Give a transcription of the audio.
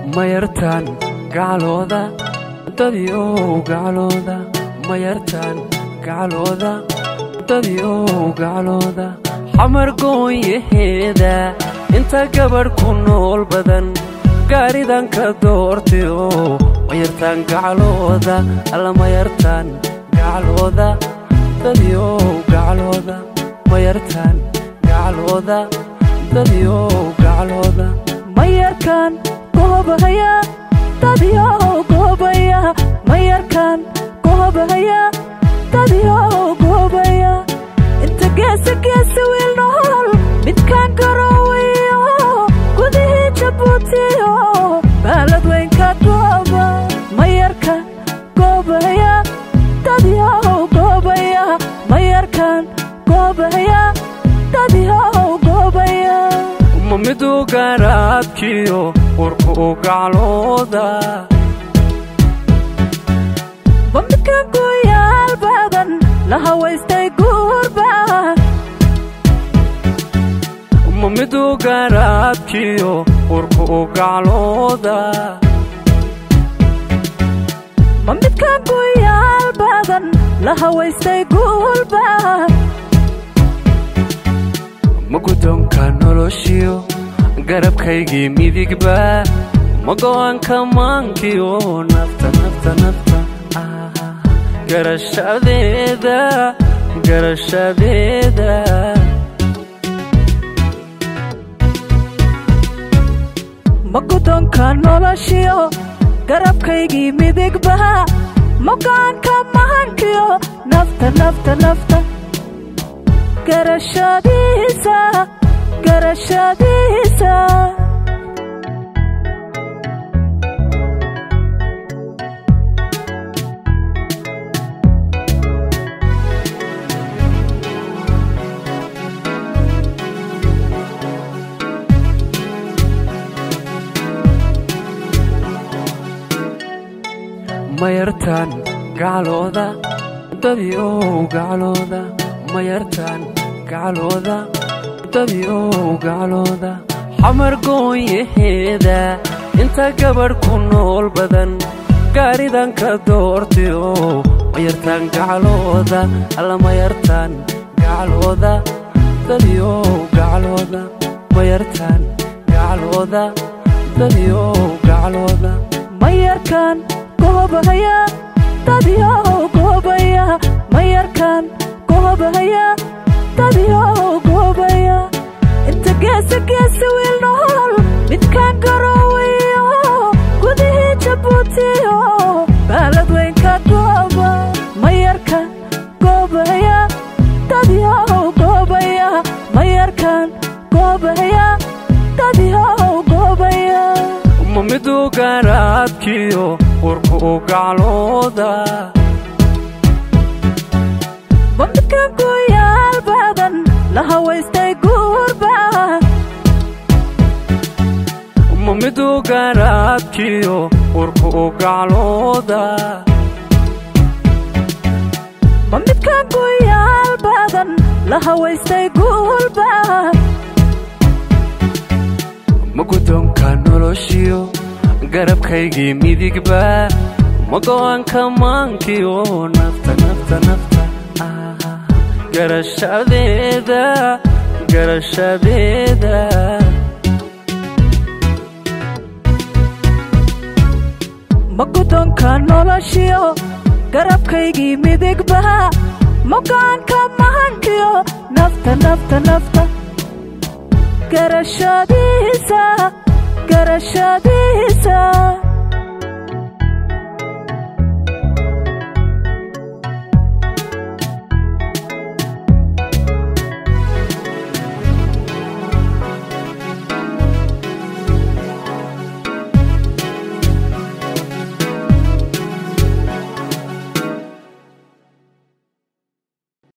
mayartaan gacalooda dadiow gacalooda mayartaan gacalooda dadiow gacalooda xamar goonyaheeda inta gabadh ku nool badan gaaridan ka doortayo mayartaan gacalooda alla mayartaan gacalooda dadiow gacalooda mayartaan gacalooda dadiow gacalooda mayarkan goobahaya dadyow goobaya mayarkan goobahaya dadyow goobaya inta geesa geesa wiil nool midkaan garoowayo gudihii jabuutiyo baalad weynka gooba mayarkan goobahaya dadyow goobaya mayarkan goobahaya dadyow goobaya ma miduu garaadkiyo warku u gaclooda ma midkan guyaal badan la hawaystay guurba ma miduu garaadkiyo warku u gaclooda ma midkan guyaal badan la hawaystay guulba ma guddoonka noloshiyo garabkaygii midigba ma go'aanka maankiyo nafta nafta nafta ah, garashadeeda garashadeeda ma guddoonka noloshiyo garabkaygii midigba mogaanka mahankiyo nafta nafta nafta garashadiisa garashadiisa mayartaan gacalooda dadiow gacalooda mayartaan gacalooda dadiow gacalooda xamar goonyaheeda inta gabadh ku nool badan gaaridan ka doortayo mayartaan gacalooda alla mayartaan gacalooda dadiow gacalooda mayartaan gacalooda dadiow gacalooda mayarkan goobahaya dadyow goobaya mayarkan goobahaya dadyow goobaya inta geesa geesa wiil nool midkaan garoowayo gudihii jabuutiyo baalad weynka gooba mayarkan goobahaya dadyow goobaya mayarkan goobahaya dadyow goobaya ma miduu garaadkiyo warku u gaclooda ma midkan guyaal badan la hawaystay guurba ma miduu garaadkiyo warku u gaclooda ma midkan guyaal badan la hawaystay guulba ma guddoonka noloshiyo garabkaygii midigba ma go'aanka maankiyo nafta nafta nafta ah, garashadeeda garashadeeda ma guddoonka noloshiyo garabkaygii midigba mogaanka mahankiyo nafta nafta nafta garashadiisa garashadiisa